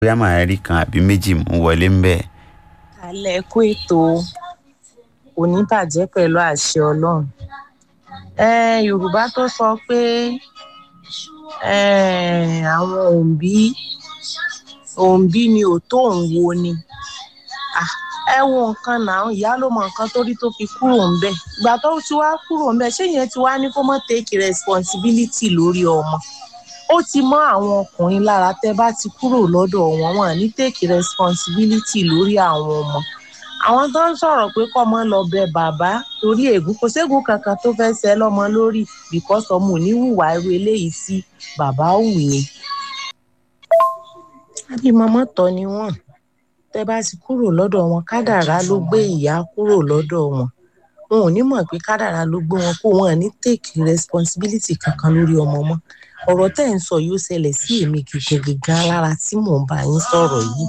bóyá màá rí kan àbí méjì mú wọlé ń bẹ́ẹ̀. alẹ́ kó ètò kò ní bàjẹ́ pẹ̀lú àṣẹ ọlọ́run um yorùbá tó sọ pé um àwọn òǹbí òǹbí ni ò tó òun wo ni Ah, ẹ wo nǹkan náà ìyá ló mọ nǹkan tó rí tó fi kúrò ń bẹ̀ ìgbà tó ti wá kúrò ń bẹ̀ ṣé yẹn ti wá ní kó mọ́ take responsibility lórí ọmọ ó ti mọ àwọn ọkùnrin lára tẹ́ bá ti kúrò lọ́dọ̀ wọn wọn ní take responsibility lórí àwọn ọmọ àwọn tó ń sọ̀rọ̀ pé kọ́mọ lọ bẹ bàbá torí ègún kò ségún kankan tó fẹ́ ṣẹ lọ́mọ lórí because ọmọ ò ní hùwà irú eléyìí sí bàbá hù yẹn. àbímọ mọ́tọ́ ni wọ́n tẹ́ bá ti kúrò lọ́dọ̀ wọn kádàrá ló gbé ìyá kúrò lọ́dọ̀ wọn wọn ò ní mọ̀ pé kádàrá ló gbé wọn kó wọn ní take responsibility kankan lórí ọmọ mọ́ ọ̀rọ̀ tẹ́ ẹ̀ ń sọ yóò ṣẹlẹ̀ sí èmi gègé gan lára tí mò ń bá yín sọ̀rọ̀ yìí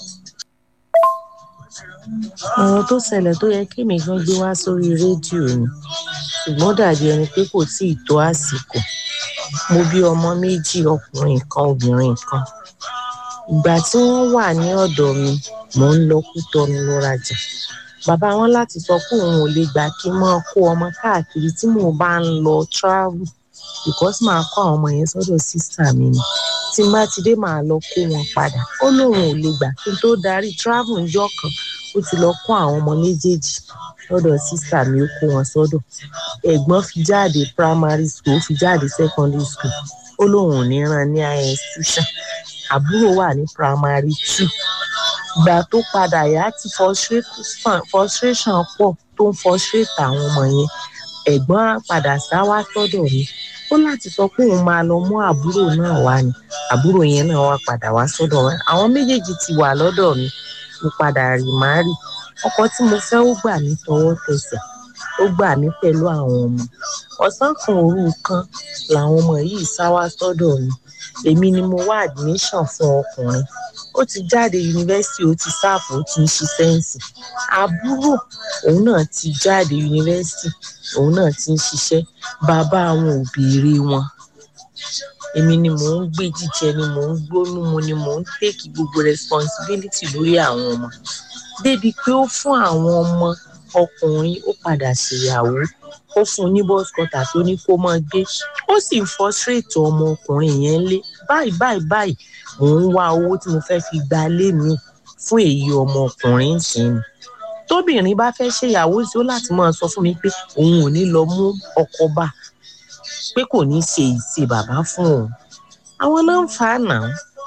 ọ̀rọ̀ tó ṣẹlẹ̀ tó yẹ kí èmi gan gbé wá sórí rédíò ni ṣùgbọ́n dàbí ẹni pé kò tí ì tó àsìkò mo bí ọmọ méjì ọkùnrin kan obìnrin kan ìgbà tí wọ́n wà ní ọ̀dọ̀ mi mò ń lọ Kútọ́nù lọ rajà bàbá wọn láti sọ pé òun ò lè gbà kí n máa kó ọmọ káàkiri tí mò ń bá ń lọ travel because màá kó àwọn ọmọ yẹn sọ́dọ̀ sísà mi ni tí n bá ti dé màá lọ kó wọn padà ó lóun ò lè gbà kí n tó darí travel ńjọ́ kan ó ti lọ kó àwọn ọmọ méjèèjì lọ́dọ̀ sísà mi ó kó wọn sọ́dọ̀ ẹ̀gbọ́n fi jáde primary school ó fi jáde secondary school ó lóun ò ní rán ní higher institution àbúrò wà ní primary two ìgbà tó padà yá tí frustration frustration pọ̀ tó ń frustrate àwọn ọmọ yẹn ẹ̀gbọ́n padà sá wá sọ́dọ̀ mi ó láti sọ pé òun máa lọ mú àbúrò náà wá ni àbúrò yẹn náà wá padà wá sọ́dọ̀ wa àwọn méjèèjì ti wà lọ́dọ̀ mi mo padà rì má rì ọkọ tí mo fẹ́ ó gbà mí tọwọ́ tẹsẹ̀ ó gbà mí pẹ̀lú àwọn ọmọ ọ̀sán kan òru kan làwọn ọmọ yìí sá wá sọ́dọ̀ mi èmi ni mo wá admission fún ọkùnrin ó ti jáde yunifásitì ó ti sáàfù ó ti ń ṣiṣẹ́ ǹsìn àbúrò òun náà ti jáde yunifásitì òun náà ti ń ṣiṣẹ́ bàbá àwọn ò béèrè wọn èmi ni mò ń gbé jíjẹ ni mò ń gbónú mu ni mò ń tèkì gbogbo responsibility lórí àwọn ọmọ débi pé ó fún àwọn ọmọ ọkùnrin ó padà ṣèyàwó ó fún un ní bọ́sikọ́tà tó ní kó máa gbé ó sì ń frustrate ọmọ ọkùnrin yẹn lé báyìí báyìí báyìí mò ń wá owó tí mo fẹ́ fi gba lé mi fún èyí ọmọ ọkùnrin sí ni tóbìnrin bá fẹ́ ṣèyàwó sí ó láti máa sọ fún mi pé òun ò ní lọ mú ọkọ bá pé kò ní ṣe ìṣe bàbá fún òun àwọn náà ń fa àná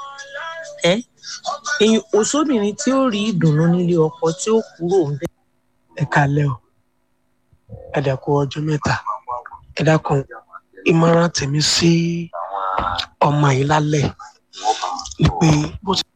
ẹ èyí òṣòbìnrin tí ó rí ìdùnnú nílé ọkọ tí ó kúrò ń bẹ. ẹ kalẹ o ẹ dẹkọ ọjọ́ mẹ́ta ẹ dákun ìmọ̀ràn tèmi sí ọmọ yìí lálẹ́ ni pé bó ti.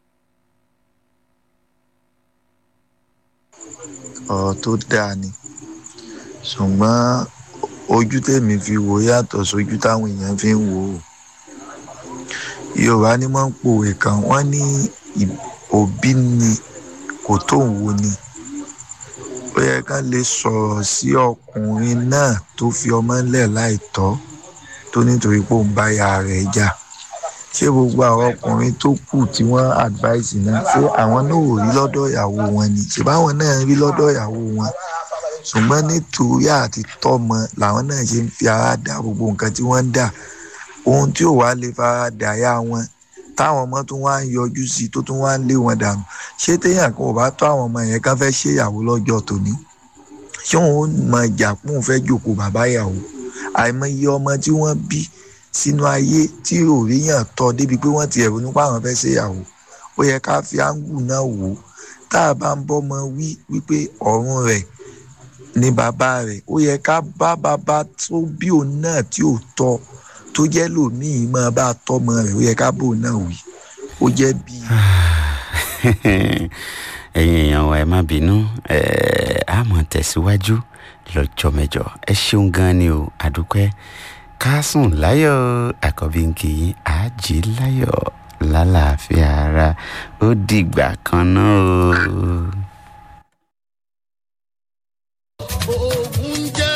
ọ̀rọ̀ tó dáa ni ṣùgbọ́n ojú tèmi fi wò yàtọ̀ sójú táwọn èèyàn fi ń wò ó yorùbá ní máa ń pòwe kan wọ́n ní òbí ni kò tó ń wo ni ó yẹ ká lè sọ̀rọ̀ sí ọkùnrin náà tó fi ọmọ ńlẹ̀ láìtọ́ tó nítorí pé òun bá ya rẹ̀ jà ṣé gbogbo àwọn ọkùnrin tó kù tí wọ́n advice náà ṣé àwọn náà ò rí lọ́dọ̀ ìyàwó wọn ni ṣé báwọn náà rí lọ́dọ̀ ìyàwó wọn ṣùgbọ́n nítorí àti tọ́mọ làwọn náà ṣe ń fi ara dà gbogbo nǹkan tí wọ́n ń dà ohun tí ò wá lè fara dà yá wọn táwọn ọmọ tún wá ń yọjú sí tó tún wá ń lé wọn dànù ṣé téèyàn kan ò bá tó àwọn ọmọ yẹn kán fẹ́ ṣèyàwó lọ́jọ́ tòní ṣé òun ó mọ ìjà pọ́n fẹ́ jòkó bàbá ìyàwó àìmọye ọmọ tí wọ́n bí sínú ayé tí òríyàn tọ́ débi pé wọ́n ti ẹ̀rù nípa àwọn fẹ́ ṣèyàwó ó yẹ ká fi áńgù náà wò ó tá a bá ń bọ́mọ wí wípé ọ̀run rẹ̀ ní bàbá rẹ̀ ó yẹ ká bá bàbá tó bí òun náà tí ò tọ́ tó jẹ́ lòmíì máa bá tọ́mọ rẹ̀ ó yẹ ká bò náà wí ó jẹ́ bí. ẹ̀yin èèyàn wa ẹ má bínú a mọ̀ tẹ̀síwájú lọ́jọ́ mẹ́jọ ẹ ṣeun gan ni o àdúpẹ́ ká sùn láyọ̀ àkọ́bí ń kì í àjí láyọ̀ lálàáfíà ara ó dìgbà kan náà o. oògùn jẹ́. ó ń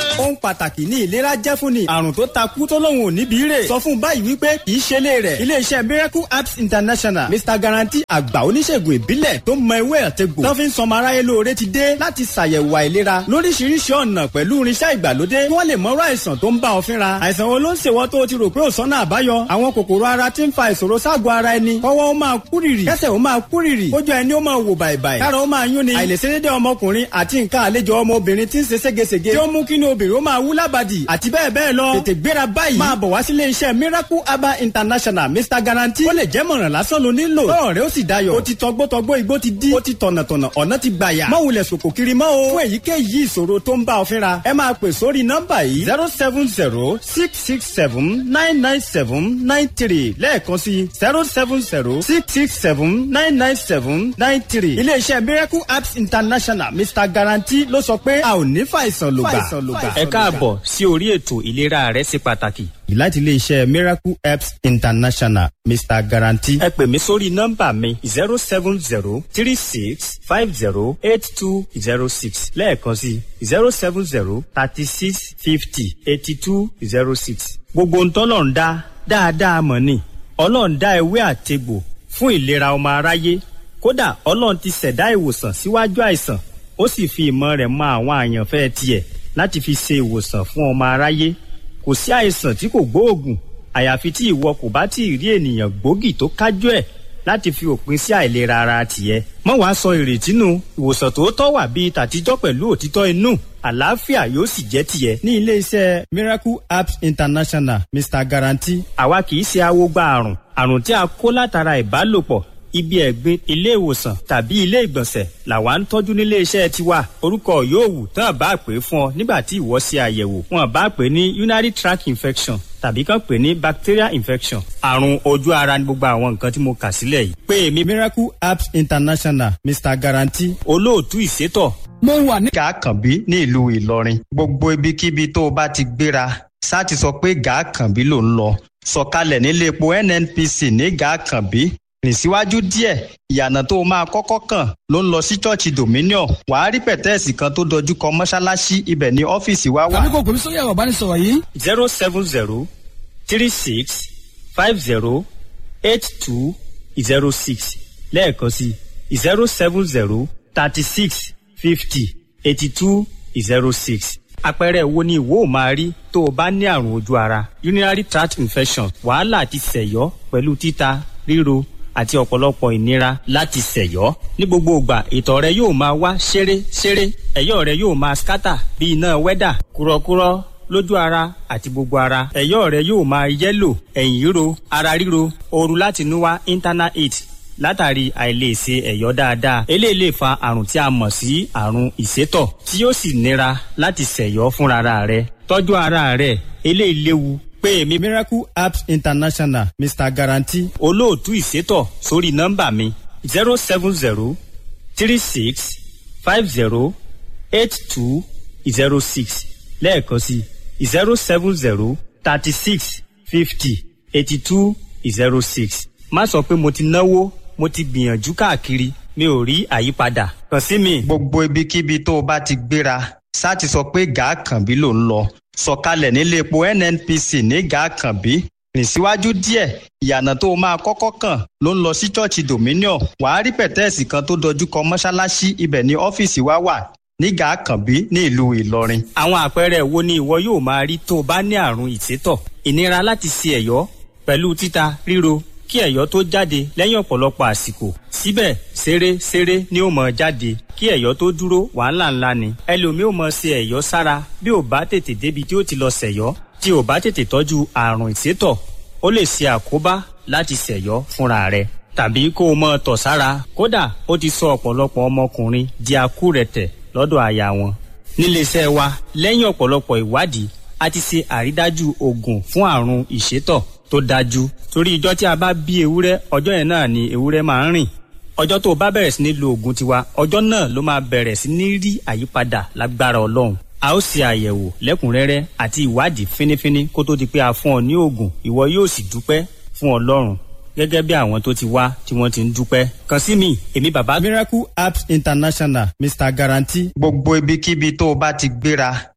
pàtàkì ní ìlera jẹ́ fún ni àrùn tó takú tó lóun ò níbi rè sọ fún báyìí wípé kì í ṣe lé rẹ̀ iléeṣẹ́ miracle apps international mr guarantee àgbà oníṣègùn ìbílẹ̀ tó mọ ewé àtegbò tó fi ń sọmọ aráyé lóore ti dé láti ṣàyẹ̀wò àìlera lóríṣiríṣi ọ̀nà pẹ̀lú irinṣẹ́ ìgbàlódé kí wọ́n lè mọ̀rọ̀ àìsàn tó ń bá ọ fínra àìsàn wo ló ń ṣèwọ́ tó o ti rò pé ò sọ́nà àbáyọ àwọn kòkòrò ara ti ń fa ìṣòro ságọ̀ ara ẹni kọ́wọ́ ó máa kúrìrì kẹ́sẹ̀ ó máa kúrìrì kójú ẹni ó máa wò bàìbàì kára ó máa yún ni àìlèṣedédé ọmọkùnrin àti nǹkan àlejò ọmọbìnrin ti ń ṣe ségesège tí ó mú kí ni obìnrin ó máa wú lábàdì àti bẹ́ẹ̀ bẹ́ẹ̀ lọ tètè gbéra báyìí máa bọ̀ wá sílé iṣẹ́ miracle herbal international mr guarantee ó lè jẹ́ mọ̀ràn lásán ló nílò lọ́rọ̀ rẹ ó sì dayọ̀ ó ti tọgbọ́tọgbọ́ igbó ti dí ó ti tọ̀nàtọ̀nà ọ̀nà ti gbàyà má wulẹ̀ sòkò kiri mọ́ o fún èyíkéyìí ìṣòro tó ń bá ọ fínra ẹ máa pè sórí nọ́mbà yìí zero seven zero six six seven nine nine seven nine three lẹ́ẹ̀kan sí zero seven zero six six seven nine nine seven nine three iléeṣẹ́ miracle apps international mr guarantee ló sọ pé a ò ní fàìsàn lògbà. ẹ káàbọ̀ sí orí ètò ìlera rẹ ṣe pàtàkì. láti iléeṣẹ́ miracle apps international mr guarantee. ẹ pè mí sórí nọ́mbà mi zero seven zero three six five zero eight two zero six lẹ́ẹ̀kan sí zero seven zero thirty six fifty eighty two zero six. gbogbo ń tọ́lọ̀ ń dá dáadáa mọ̀ ni ọlọ́run dá ewé àtegbò fún ìlera ọmọ aráyé kódà ọlọ́run ti ṣẹ̀dá ìwòsàn síwájú àìsàn ó sì fi ìmọ̀ rẹ̀ mọ àwọn àyànfẹ́ tiẹ̀ láti fi ṣe ìwòsàn fún ọmọ aráyé kò sí àìsàn tí kò gbóògùn àyàfi tí ìwọ kò bá tí ì rí ènìyàn gbòógì tó kájú ẹ̀ láti fi òpin sí àìlera ara tìẹ. mọ́ wàá sọ ìrètí nù ìwòsàn tòótọ́ wà bíi tàtijọ́ pẹ̀lú òtítọ́ inú àlàáfíà yóò sì jẹ́ tìẹ. ní iléeṣẹ́ miracle apps international mr guarantee. àwa kì í ṣe awogba àrùn àrùn tí a kó látara ìbálòpọ̀ ibi ẹ̀gbin ilé ìwòsàn tàbí ilé ìgbọ̀nsẹ̀ làwa ń tọ́jú nílé iṣẹ́ tiwa orúkọ yóò wù tán bá pè é fún ọ nígbà tí ìwọ ṣe àyẹ̀wò wọn bá pè é ní urinary tract infection tàbí kàn pè é ní bacterial infection àrùn ojú ara ní gbogbo àwọn nǹkan tí mo kà sílẹ̀ yìí. pé èmi miracle apps international mr guarantee. olóòtú ìṣètò. mo wà ní. gàákànbí ní ìlú ìlọrin gbogbo ibikíbi tó o bá ti gbéra sá ti sọ pé gàákànbí ló ń lọ sọ̀kalẹ̀ nílé epo nnpc ní gàákànbí rìn síwájú díẹ̀ ìyànà tó o máa kọ́kọ́ kàn ló ń lọ sí ṣọ́ọ̀ṣì dominion wàá rí pẹ̀tẹ́ẹ̀sì kan tó dojú kọ mọ́ṣáláṣí ibẹ̀ ní ọ́fíìsì wa wà. tàbí kò pèmí sórí ẹ̀rọ ìbánisọ̀rọ̀ yìí. zero seven zero three six five zero eight two zero six lẹ́ẹ̀kan sí zero seven zero thirty six fifty eighty two zero six àpẹẹrẹ wo ni ìwọ ò máa rí tó o bá ní àrùn ojú ara urinary tract infection wàhálà àti sẹ̀yọ́ pẹ̀lú títa ríro àti ọ̀pọ̀lọpọ̀ ìnira láti ṣẹ̀yọ́. ní gbogbo ìgbà ìtọ̀ rẹ yóò máa wá ṣeré ṣeré ẹ̀yọ́ rẹ yóò máa skátà bí iná wẹ́dà kúrọ́kúrọ́ lójú ara àti gbogbo ara ẹ̀yọ́ rẹ yóò máa yẹ́lò ẹ̀yìn ríro ara ríro ooru láti inú wá internal heat látàrí àìlèṣe ẹ̀yọ́ dáadáa eléyìí lè fa àrùn tí a mọ̀ sí àrùn ìsétọ̀ tí yóò sì nira láti ṣẹ̀yọ́ fúnra rẹ tọ́jú ara rẹ eléyìí léwu pé èmi miracle apps international mr guarantee. olóòtú ìṣètò sórí nọ́mbà mi zero seven zero three six five zero eight two zero six lẹ́ẹ̀kan sí zero seven zero thirty six fifty eighty two zero six má sọ pé mo ti náwó mo ti gbìyànjú káàkiri mi ò rí àyípadà kàn sí mi. gbogbo ibikíbi tó o bá ti gbéra sá ti sọ pé gàákànbí ló ń lọ sọ̀kalẹ̀ nílé epo nnpc ní gàákànbí rìn síwájú díẹ̀ ìyànà tó o máa kọ́kọ́ kàn ló ń lọ sí ṣọ́ọ̀ṣì dominion wàá rí pẹ̀tẹ́ẹ̀sì kan tó dojú kọ mọ́ṣáláṣí ibẹ̀ ní ọ́fíìsì wa wà ní gàákànbí ní ìlú ìlọrin. àwọn àpẹẹrẹ wo ni ìwọ yóò máa rí tó o bá ní àrùn ìsétọ̀ ìnira láti ṣe ẹ̀yọ́ pẹ̀lú títa ríro kí ẹ̀yọ́ tó jáde lẹ́yìn ọ̀pọ̀lọpọ̀ àsìkò síbẹ̀ ṣeré ṣeré ni ó mọ̀ jáde kí ẹ̀yọ́ tó dúró wàhálà ńlá ni ẹlòmíì ò mọ̀ ṣe ẹ̀yọ́ sára bí ò bá tètè débi tí ó ti lọ ṣẹ̀yọ́ tí ò bá tètè tọ́jú àrùn ìsétọ̀ ó lè ṣe àkóbá láti ṣẹ̀yọ́ fúnra rẹ̀ tàbí kó o mọ̀ tọ̀ sára kódà ó ti sọ ọ̀pọ̀lọpọ̀ ọmọkùnrin di akúrẹ̀tẹ̀ lọ́dọ̀ aya wọn níléeṣẹ́ wa lẹ́yìn ọ̀pọ̀lọpọ̀ ìwádìí a ti ṣe àrídájú oògùn fún àrùn ìsétọ̀ tó dájú torí ìjọ tí a bá bí ewúrẹ́ ọjọ́ yẹn náà ni ewúrẹ́ máa ń rìn ọjọ́ tó o bá bẹ̀rẹ̀ sí ní lo oògùn tiwa ọjọ́ náà ló máa bẹ̀rẹ̀ sí ní rí àyípadà lágbára ọlọ́run a ó ṣe àyẹ̀wò lẹ́kùnrẹ́rẹ́ àti ìwádìí fínífíní kó tó di pé a fún ọ ní oògùn ìwọ yóò sì dúpẹ́ fún ọlọ́run gẹ́gẹ́ bí àwọn tó ti wá tí wọ́n ti ń dúpẹ́ kàn sí mi èmi bàbá. miracle apps international mr guarantee. gbogbo ibikíbi tó o bá ti gbéra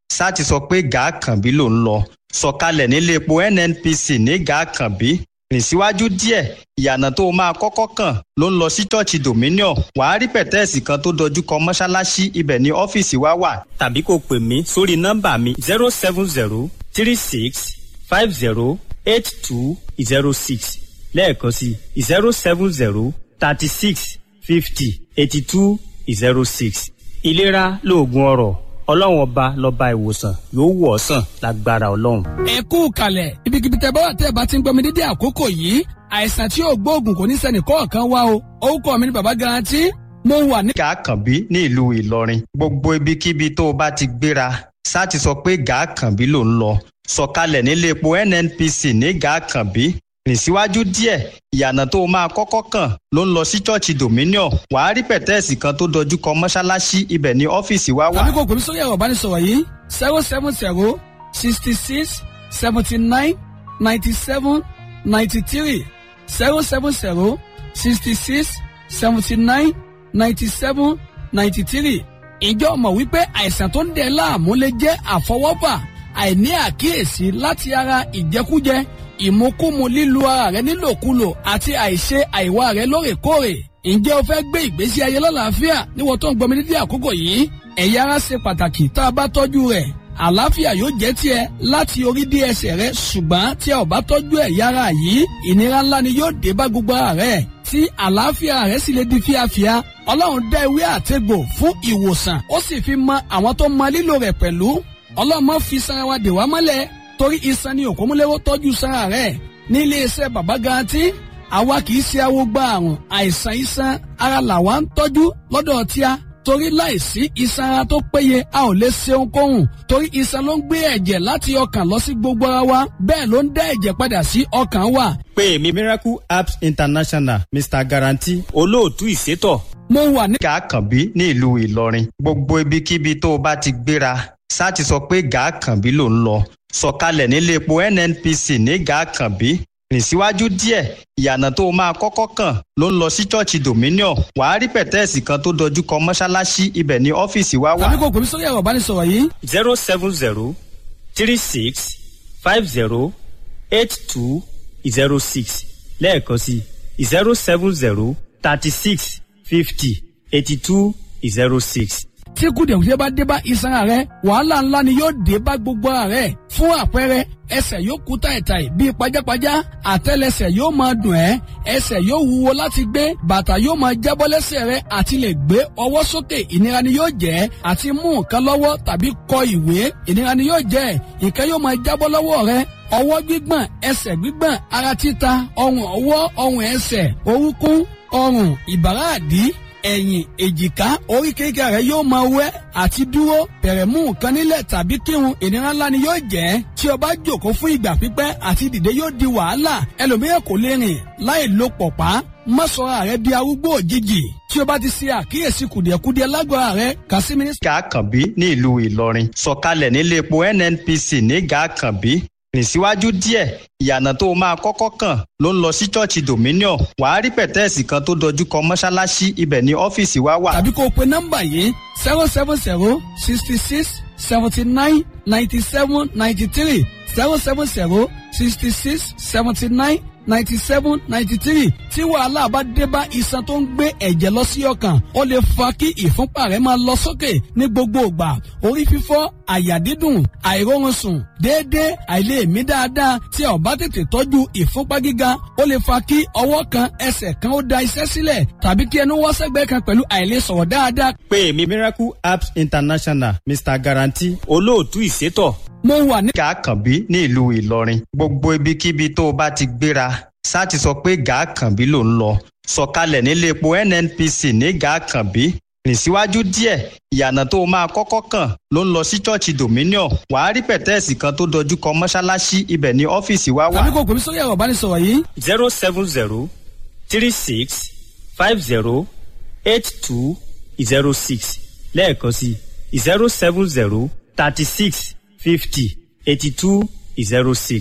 sá ti sọ pé gàákànbí ló ń lọ sọ̀kalẹ̀ nílé epo nnpc ní gàákànbí rìn síwájú díẹ̀ ìyànà tó o máa kọ́kọ́ kàn ló ń lọ sí ṣọ́ọ̀ṣì dominion wàá rí pẹ̀tẹ́ẹ̀sì kan tó dojú kọ mọ́ṣáláṣí ibẹ̀ ní ọ́fíìsì wa wà. tàbí kò pè mí sórí nọ́mbà mi zero seven zero three six five zero eight two zero six lẹ́ẹ̀kan sí zero seven zero thirty six fifty eighty two zero six. ìlera lóògùn ọrọ̀ ọlọ́run ọba lọ́ba ìwòsàn yóò wọ̀ ọ́ sàn lágbára ọlọ́run. ẹ kú kalẹ̀ ibikíbi tẹ bá wà tẹ bá ti ń gbọmi dídí àkókò yìí àìsàn tí yóò gbóògùn kò ní sẹ́ni kọ̀ọ̀kan wá o orúkọ mi ni baba garanti mo wà ní. gàákànbí ní ìlú ìlọrin gbogbo ibikíbi tó o bá ti gbéra sá ti sọ pé gàákànbí ló ń lọ sọ̀kalẹ̀ nílé epo nnpc ní gàákànbí rìn síwájú díẹ̀ ìyànà tó o máa kọ́kọ́ kàn ló ń lọ sí ṣọ́ọ̀ṣì dominion wàá rí pẹ̀tẹ́ẹ̀sì kan tó dojú kọ mọ́ṣáláṣí ibẹ̀ ní ọ́fíìsì wa wà. tàbí kò pè mí sórí ẹ̀rọ ìbánisọ̀rọ̀ yìí zero seven zero sixty six seventy nine ninety seven ninety three zero seven zero sixty six seventy nine ninety seven ninety three ìjọ mọ̀ wípé àìsàn tó ń dẹ̀ láàmú lè jẹ́ àfọwọ́fà àìní àkíyèsí láti ara ìjẹkújẹ ìmúkúmu lílu ara rẹ nílòkulò àti àìṣe àìwá rẹ lóòrèkóòrè ǹjẹ́ o fẹ́ gbé ìgbésí ayé lọ́làáfíà níwọ̀n tó ń gbọmi dídí àkókò yìí ẹ̀yà ara ṣe pàtàkì tá a bá tọ́jú rẹ̀ àlàáfíà yóò jẹ́ tiẹ̀ láti orí dé ẹsẹ̀ rẹ ṣùgbọ́n tí a ò bá tọ́jú ẹ̀yà ara yìí ìnira ńlá ni yóò dé bá gbogbo ara rẹ tí àlàáfíà rẹ sì lè di fíafíà ọlọ́run dá ewé àtegbò fún ìwòsàn ó sì fi mọ àwọn tó mọ lílò rẹ̀ pẹ̀lú ọlọ́run má fi sanra wa dè wá mọ́lẹ̀ torí iṣan ni òkúmúlẹ́wọ́ tọ́jú sanra rẹ̀ ní iléeṣẹ́ bàbá garanti àwa kì í ṣe awo gba àrùn àìsàn iṣan ara làwa ń tọ́jú lọ́dọ̀ tíá torí láìsí iṣan ara tó péye a ò lè ṣe ohunkóhun torí iṣan ló ń gbé ẹ̀jẹ̀ láti ọkàn lọ sí gbogbo ara wa bẹ́ẹ̀ ló ń dá ẹ̀jẹ̀ padà sí ọkàn wa. pé èmi miracle apps international mr guarantee olóòtú ìṣètò mo wà ní. gàákànbí ní ìlú ìlọrin gbogbo ibikíbi tó o bá ti gbéra sá ti sọ pé gàákànbí ló ń lọ sọ̀kalẹ̀ nílé epo nnpc ní gàákànbí rìn síwájú díẹ̀ ìyànà tó o máa kọ́kọ́ kàn ló ń lọ sí ṣọ́ọ̀ṣì dominion wàá rí pẹ̀tẹ́ẹ̀sì kan tó dojú kọ mọ́ṣáláṣí ibẹ̀ ní ọ́fíìsì wa wà. tàbí kò pè mí sórí ẹ̀rọ ìbánisọ̀rọ̀ yìí zero seven zero three six five zero eight two zero six lẹ́ẹ̀kan sí zero seven zero thirty six fifty eighty two zero six. tí kùdìẹ̀kùdìẹ̀ bá dé bá iṣan ara rẹ wàhálà ńlá ni yóò dé bá gbogbo ara rẹ fún àpẹẹrẹ ẹsẹ̀ yóò kú tàìtàì bíi pajápajá àtẹ́lẹsẹ̀ yóò máa dùn ẹ́ ẹsẹ̀ yóò wúwo láti gbé bàtà yóò máa jábọ́ lẹ́sẹ̀ rẹ àti lè gbé ọwọ́ sókè ìnira ni yóò jẹ́ àti mú nǹkan lọ́wọ́ tàbí kọ ìwé ìnira ni yóò jẹ́ nǹkan yóò máa jábọ́ lọ́wọ́ rẹ ọwọ́ gbígbọ̀n ẹsẹ̀ gbígbọ̀n ara títa ọrùn ọwọ́ ọrùn ẹsẹ̀ orúnkún ọrùn ìbàrá àdí ẹ̀yìn èjìká oríkèéríkèé rẹ yóò máa wẹ́ àti dúró bẹ̀rẹ̀ mú nǹkan nílẹ̀ tàbí kírun ìnira ńlá ni yóò jẹ́ tí o bá jòkó fún ìgbà pípẹ́ àti dìde yóò di wàhálà ẹlòmíràn kò lè rìn láì lo pọ̀pá má sọra rẹ di arúgbó òjijì tí o bá ti ṣe àkíyèsí kùdìẹ̀kudiẹ lágbára rẹ kà sí mínísítà. gàákànbí ní ìlú ìlọrin sọ̀kalẹ̀ nílé epo nnpc ní gàákànbí rìn síwájú díẹ̀ ìyànà tó o máa kọ́kọ́ kàn ló ń lọ sí ṣọ́ọ̀ṣì dominion wàá rí pẹ̀tẹ́ẹ̀sì kan tó dojú kọ mọ́ṣáláṣí ibẹ̀ ní ọ́fíìsì wa wà. tàbí kó o pe nọ́mbà yìí zero seven zero sixty six seventy nine ninety seven ninety three zero seven zero sixty six seventy nine ninety seven ninety three tí wàhálà bá dé bá iṣan tó ń gbé ẹ̀jẹ̀ lọ sí ọkàn ó lè fa kí ìfúnpá rẹ̀ máa lọ sókè ní gbogbo ìgbà orí fífọ́ àyà dídùn àìróorun sùn déédéé àìlèmí dáadáa tí a ò bá tètè tọ́jú ìfúnpá gíga ó lè fa kí ọwọ́ kan ẹsẹ̀ kan ó da iṣẹ́ sílẹ̀ tàbí kí ẹnu wọ́ sẹ́gbẹ́ kan pẹ̀lú àìlèsọ̀rọ̀ dáadáa. pé èmi miracle apps international mr guarantee olóòtú ìṣètò mo wà ní. gàákànbí ní ìlú ìlọrin gbogbo ibikíbi tó o bá ti gbéra sá ti sọ pé gàákànbí ló ń lọ sọ̀kalẹ̀ nílé epo nnpc ní gàákànbí rìn síwájú díẹ̀ ìyànà tó o máa kọ́kọ́ kàn ló ń lọ sí ṣọ́ọ̀ṣì dominion wàá rí pẹ̀tẹ́ẹ̀sì kan tó dojú kọ mọ́ṣáláṣí ibẹ̀ ní ọ́fíìsì wa wà. tàbí kò pè mí sórí ẹ̀rọ ìbánisọ̀rọ̀ yìí zero seven zero three six five zero eight two zero six lẹ́ẹ̀kan sí zero seven zero thirty six fifty eighty two zero six.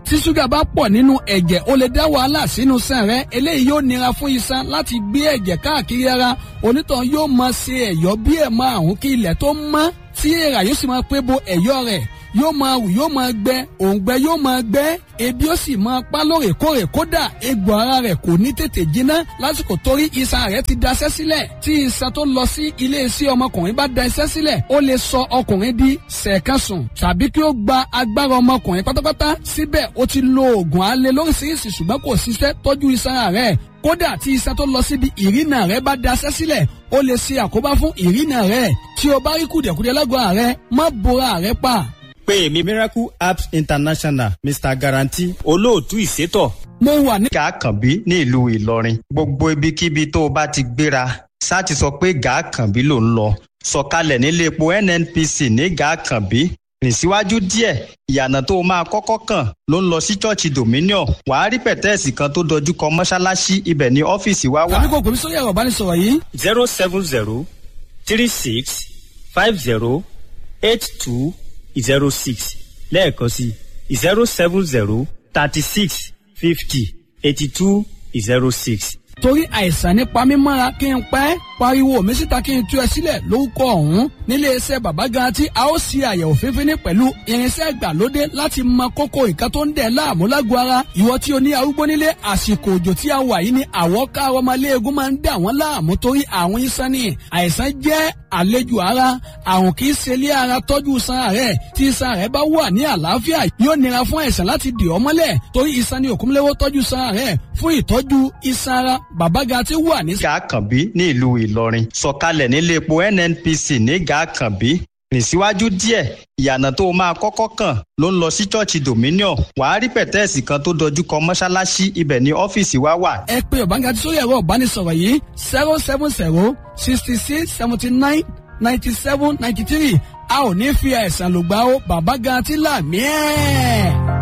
tí ṣúgà bá pọ̀ nínú ẹ̀jẹ̀ ó lè dá wàhálà sínú sàn rẹ eléyìí yóò nira fún iṣan láti gbé ẹ̀jẹ̀ káàkiri ara onítàn yóò máa ṣe ẹ̀yọ́ bí ẹ̀ máa àrùn kí ilẹ̀ tó mọ́ tí èèrà yóò sì máa pé bo ẹ̀yọ́ rẹ̀ yóò máa wù yóò máa gbẹ òǹgbẹ yóò máa gbẹ ebi ó sì máa pa lóòrèkóòrè kódà egbò ara rẹ̀ kò ní tètè jiná lásìkò torí iṣan rẹ̀ ti daṣẹ́ sílẹ̀ tí iṣan tó lọ sí ilé iṣẹ́ ọmọkùnrin bá da iṣẹ́ sílẹ̀ ó lè sọ ọkùnrin di sẹ̀kánṣùn tàbí kí ó gba agbára ọmọkùnrin pátápátá síbẹ̀ ó ti lo oògùn alẹ́ lóríṣiríṣi ṣùgbọ́n kò ṣiṣẹ́ tọ́jú iṣan rẹ̀ kódà tí iṣan tó lọ síbi ìrìnà rẹ̀ bá daṣẹ́ sílẹ̀ ó lè ṣe àkóbá fún ìrìnà rẹ̀ tí o bá rí kùdìẹ̀kudiẹ lágọ̀ọ́ rẹ̀ má bora rẹ̀ pa pé èmi miracle apps international mr guarantee olóòtú ìṣètò. mo wà ní. gàkànbí ní ìlú ìlọrin gbogbo ibikíbi tó o bá ti gbéra ṣáà ti sọ pé gàkànbí ló ń lọ sọ̀kalẹ̀ nílé epo nnpc ní gàkànbí rìn síwájú díẹ̀ ìyànà tó o máa kọ́kọ́ kàn ló ń lọ sí ṣọ́ọ̀ṣì dominion wàá rí pẹ̀tẹ́ẹ̀sì kan tó dojú kọ mọ́ṣáláṣí ibẹ̀ ní ọ́fíìsì wa wà. tàbí kò pèmí sórí ẹ̀rọ ìbánisọ̀rọ̀ yìí. zero seven zero three six five zero eight two zero six lẹ́ẹ̀kan sí zero seven zero thirty six fifty eighty two zero six. torí àìsàn nípa mímọ́ra kí n pẹ́ pariwo mi síta kí n tú ẹ sílẹ̀ lórúkọ ọ̀hún nílé iṣẹ́ bàbá garanti a ó ṣe àyẹ̀wò fífíní pẹ̀lú irinṣẹ́ ìgbàlódé láti mọ kókó nǹkan tó ń dẹ̀ láàmú lágọ̀ọ́ ara ìwọ tí o ní arúgbó nílé àsìkò òjò tí a wà yìí ni àwọ̀ káàrọ̀ ọmọléegun máa ń dà wọ́n láàmú torí àwọn iṣan ni àìsàn jẹ́ àlejò ara àrùn kì í ṣe ilé ara tọ́jú iṣan rẹ̀ tí iṣan rẹ̀ bá wà ní àlàáfíà yóò nira fún àìsàn láti dì ọ́ mọ́lẹ̀ torí iṣan ni òkúnlẹ́wọ́ tọ́jú iṣan rẹ̀ fún ìtọ́jú iṣan ara bàbá garanti wà ní. gàkànbí ní ìlú ìlọrin sọ̀kalẹ̀ nílé epo nnpc ní gàkànbí rìn síwájú díẹ̀ ìyànà tó o máa kọ́kọ́ kàn ló ń lọ sí ṣọ́ọ̀ṣì dominion wàá rí pẹ̀tẹ́ẹ̀sì kan tó dojú kọ mọ́ṣáláṣí ibẹ̀ ní ọ́fíìsì wa wà. ẹ pé ọ̀bángájí sórí ẹ̀rọ ìbánisọ̀rọ̀ yìí zero seven zero sixty six seventy nine ninety seven ninety three a ò ní fi àìsàn lògbà ó bàbá garanti là mí ẹ̀.